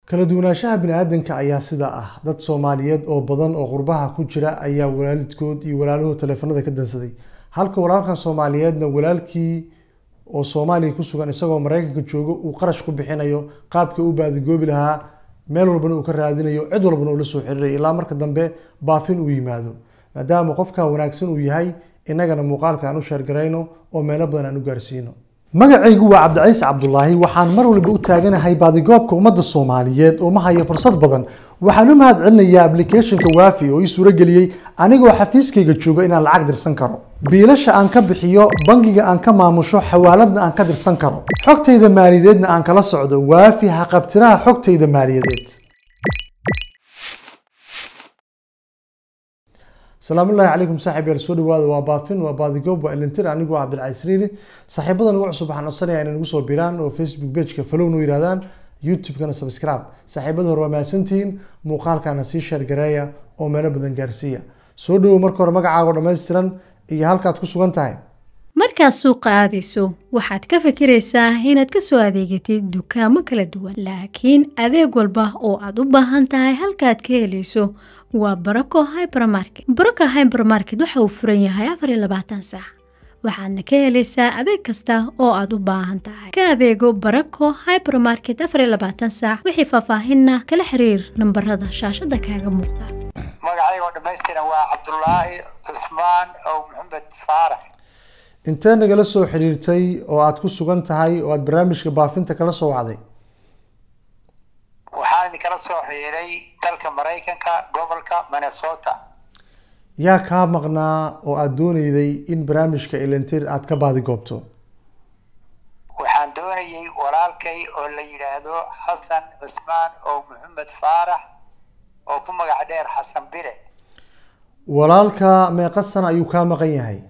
kala duwanaanshaha bini-aadanka ayaa sidaa ah dad soomaaliyeed oo badan oo qurbaha ku jira ayaa walaalidkood iyo walaalahood taleefanada ka dansaday halka walaalkan soomaaliyeedna walaalkii oo soomaaliya ku sugan isagoo maraykanka joogo uu qarash ku bixinayo qaabkii u baadigoobi lahaa meel walbana uu ka raadinayo cid walbana uu la soo xiriirayo ilaa marka dambe baafin uu yimaado maadaama qofka wanaagsan uu yahay innagana muuqaalka aan u sheergarayno oo meelo badan aan u gaarsiino magacaygu waa cabdiciise cabdulaahi waxaan mar walba u taaganahay baadigoobka ummadda soomaaliyeed oo ma hayo fursad badan waxaan u mahad celinayaa applicationka waafi oo ii suurageliyey anigoo xafiiskayga jooga inaan lacag dirsan karo biilasha aan ka bixiyo bangiga aan ka maamusho xawaaladna aan ka dirsan karo xogtayda maaliyadeedna aan kala socdo waafi haqabtiraha xogtayda maaliyadeed asalaamu llahi calaykum saaxib yaal soo dhawaada waa baafin waa baadigoob waa elintir anigu waa cabdilcaziz riili saaxiibada nagu cusub waxaan codsanayaa inay nagu soo biraan oo facebook pageka follow noo yirahdaan youtube-kana subscribe saaxiibada hore waa mahadsantihiin muuqaalkana sii sheergareeya oo meelo badan gaarsiiya soo dhawow marka hore magacaago dhammaystiran iyo halkaad ku sugan tahay markaad suuqa aadayso waxaad ka fikiraysaa inaad ka soo adeegatid dukaamo kala duwan laakiin adeeg walba oo aad u baahan tahay halkaad ka helayso waa barako hybermarket barako hybermarket waxa uu furan yahay afar iyo labaatan saac waxaadna ka helaysaa adeeg kasta oo aad u baahan tahay ka adeego barako hybermarket afar iyo labaatan saac wixii faahfaahinna kala xiriir nambarada shaashada kaaga muuqda magacaygo dhamaystiran waa cabdulaahi cusmaan ow maxamed faarax intee nagala soo xiriirtay oo aad ku sugan tahay oo aad barnaamijka baafinta kala soo wacday waxaan idinkala soo xiriiray dalka maraykanka gobolka minnesota yaa kaa maqnaa oo aada doonayday in barnaamijka elentir aad ka baadigoobto waxaan doonayay walaalkay oo la yidhaahdo xasan cusmaan ow maxamed faarax oo ku magac dheer xasan bire walaalka meeqa sana ayuu kaa maqan yahay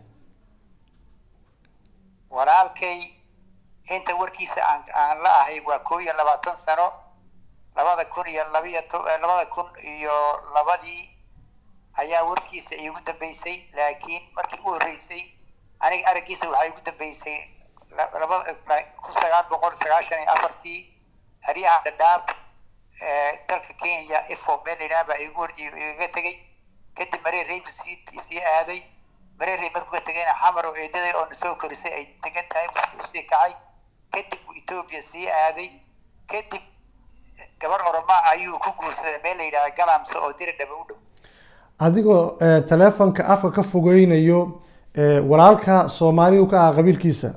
walaalkay inta warkiisa aan aan la ahay waa koo iyo labaatan sano labada kun iyo labiyo to labada kun iyo labadii ayaa warkiisa iigu dambeysay laakiin markii u horreysay aniga araggiisa waxaa igu dambeysay labada kun sagaal boqol sagaashan iyo afartii xeryaha dhadhaab dalka kenya ifo meel idhaah baa igu hor igaga tegay kadib maree raybu sii sii aaday maree ray markuu ka tegayna xamar oo eedaday oo nasoo korisay ay degan tahay usii kacay kadib buu etoobiya sii aaday kadib gabar oroma ayuu ku guursaday meel la yidhaha galamse oo diri dhaba u dhow adigoo taleefonka afka ka fogeynayo walaalka soomaaliya ka ah qabiilkiisa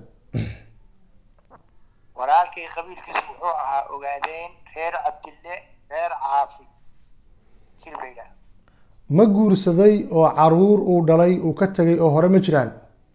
walaalkay qabiilkiisu wuxuu ahaa ogaadeen reer cabdille reer caafi jir ba yidhaha ma guursaday oo caruur uu dhalay uu ka tegay oo hore ma jiraan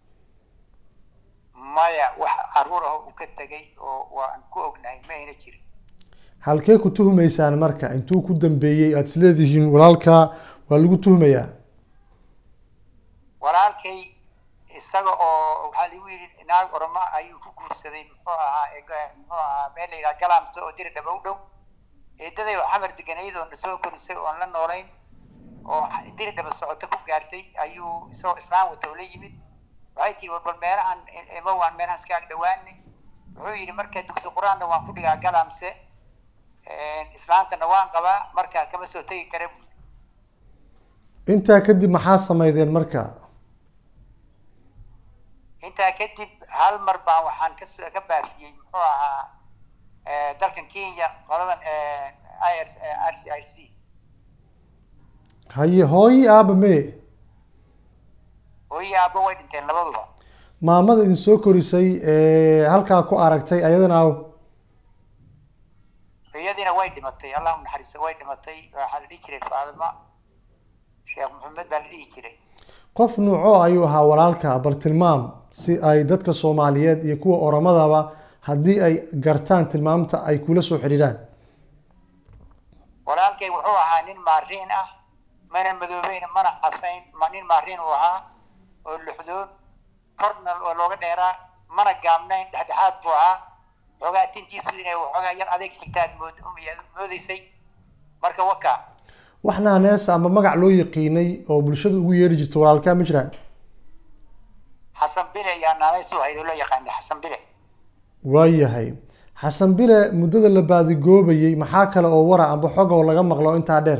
maya wax caruur ah uu ka tegay oo waan ku ognahay ma ayna jirin halkee ku tuhumaysaan marka intuu ku dambeeyey aada isleedihiin walaalka waa lagu tuhmayaa walaalkay isaga oo waxaa lagu yidhi naag oroma ayuu ku guursaday muxuu ahaa muxuu ahaa meel la yidhaha galamta oo diri dhaba u dhow eedaday oo xamar deganayd oo nasoo korisay oon la noolayn oo diri dhaba socoto ku gaartay ayuu isagoo islaan wata oo la yimid waxay tiri war bal meelahan ima waan meelahaas ka ag dhawaani wuxuu yidhi marka dugsi qur-aanna waan ku dhigaa galamse islaantana waan qabaa markaa kama soo tegi kara bu intaa kadib maxaa sameydeen marka intaa kadib hal mar baan waxaan kas ka baafiyey muxuu ahaa dalkan kenya qoladan ir r c r c haye hooyi aaba mee hooyi aaba way dhinteen labaduba maamada idin soo korisay halkaa ku aragtay ayadana aw iyadiina way dhimatay allahu naxariista way dhimatay waxaa la dhihi jiray faadima sheekh maxamed baa la dhihi jiray qof nuuco ayuu ahaa walaalka bal tilmaam si ay dadka soomaaliyeed iyo kuwa oromadaba haddii ay gartaan tilmaamta ay kula soo xidhiiraan walaalkay wuxuu ahaa nin maariin ah mana madoobeyn mana casayn ma nin maariin uu ahaa oo luxdoon cornal oo looga dheeraa mana gaabnayn dhexdhexaad buu ahaa xoogaa tintiisu inay waxoogaa yar adeeg xigtaad mood moodeysay marka waka wax naaneesa ama magac loo yaqiinay oo bulshada ugu yeeri jirta walaalkaa ma jiraan xasan bile ayaa naanays u ahayd oo loo yaqaanay xasan bile waayahay xasan bile muddada la baadigoobayey maxaa kale oo wara amba xog oo laga maqlo intaa dheer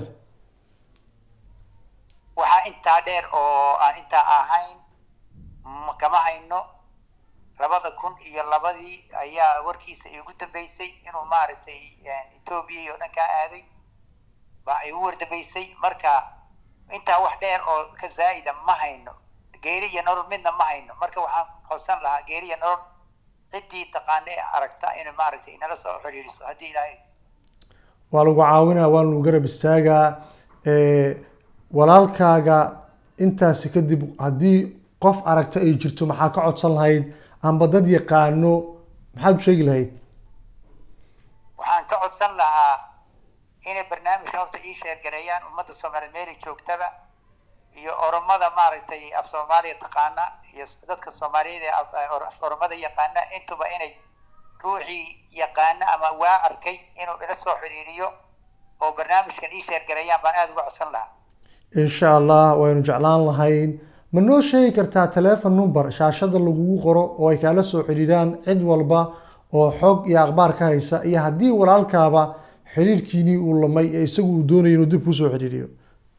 waxaa intaa dheer oo aan intaa ahayn ma kama hayno labada kun iyo labadii ayaa warkiisa igu dambeysay inuu maaragtay etoobiya iyo dhan kaa aaday baa igu wardambeysay marka intaa wax dheer oo ka zaa'ida ma hayno geeri iyo nolol midna ma hayno marka waxaan codsan lahaa geeri iyo nolol ciddii taqaana ee aragta in maaragtay inala soo xiriiriso haddii ilaahay waa lagu caawinaa waa lagu garab istaagaa walaalkaaga intaasi kadib haddii qof aragta ay jirto maxaa ka codsan lahayd amba dad yaqaano maxaad u sheegi lahayd waxaan ka codsan lahaa inay barnaamijka horta ii sheergareeyaan ummadda soomaaliyeed meelay joogtaba iyo oromada maaragtay af soomaaliya taqaana iyo dadka soomaaliyeed ee af oromada yaqaana intuba inay ruuxii yaqaana ama waa arkay inuu ila soo xiriiriyo oo barnaamijkan ii sheergareeyaan baan aada uga codsan lahaa insha allah waynu jeclaan lahayn ma noo sheegi kartaa telefon number shaashada lagugu qoro oo ay kaala soo xidhiiraan cid walba oo xog iyo akhbaar ka haysa iyo haddii walaalkaaba xiriirkiinii uu lamay ee isagu uu doonaya inuu dib kusoo xidhiiriyo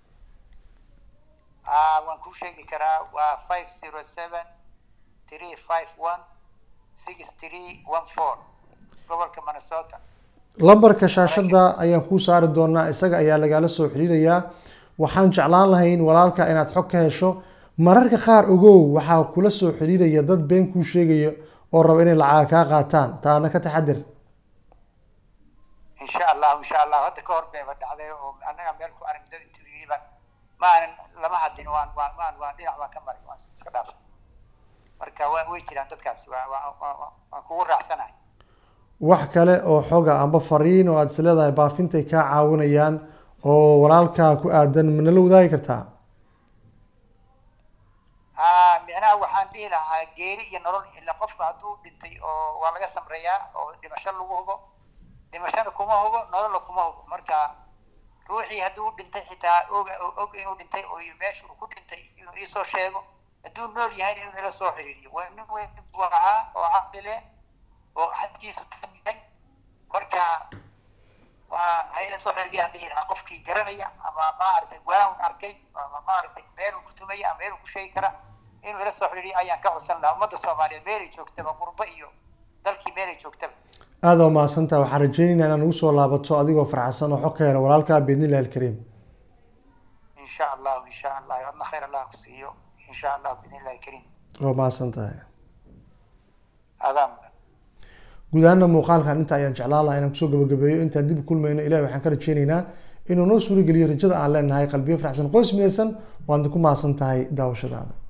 waan kuu sheegi karaa waa five zero seven three five one six three one four gobolka minnesota lambarka shaashada ayaan kuu saari doonaa isaga ayaa lagaala soo xiriirayaa waxaan jeclaan lahayn walaalka inaad xog ka hesho mararka qaar ogow waxaa kula soo xiriiraya dad been kuu sheegaya oo raba inay lacag kaa qaataan taana ka taxadir insha allahu insha allahu hadda ka hor bayba dhacday oo annaga meel ku arag dad intuu yidhi baan ma aanan lama hadlin waan waan waan waan dhinac baan ka maray waan iska dhaafay marka waa way jiraan dadkaasi waa waa waa waan kugu raacsanahay wax kale oo xoga amba fariin oo aada is leedahay baafintay kaa caawinayaan oo walaalkaa ku aadan ma nala wadaagi kartaa ha micnaha waxaan dhihi lahaa geeri iyo nolol ila qofku hadduu dhintay oo waa laga samreeyaa oo dhimasho lagu hubo dhimashona kuma hubo nololna kuma hubo marka ruuxii hadduu dhintay xitaa oga og inuu dhintay oo meesha uu ku dhintay inuu iisoo sheego hadduu nool yahayna inuu ila soo xiriiriyo waa nin weyn buu ahaa oo caqli leh oo xadkiisu tan yahay marka waa hayla soo xiriiriyaan dhihi lahaa qofkii garanaya ama maaragtay waan arkay ama maaragtay meeluu ku tumaya ama meeluu ku sheegi kara inuu ila soo xiriiriyo ayaan ka codsan lahaa ummadda soomaaliyeed meelay joogtaba qurbo iyo dalkii meelay joogtaba aada waa mahadsantaha waxaan rajeynaynaa inaad nagu soo laabato adigoo farxsan oo xog ka hela walaalkaa biidnillahi alkariim insha allahu insha allah adna khayr allah ku siiyo insha allah biidnillahi kariim waa mahadsan tahay adaa mudan guud ahaana muuqaalkan inta ayaan jeclaan lahaa inaan kusoo gabagabeeyo intaan dib u kulmayno ilahi waxaan ka rajeynaynaa inuu noo suurageliyo rajada aan leenahay qalbiyo faraxsan qoys midaysan waadna ku mahadsan tahay daawashadaada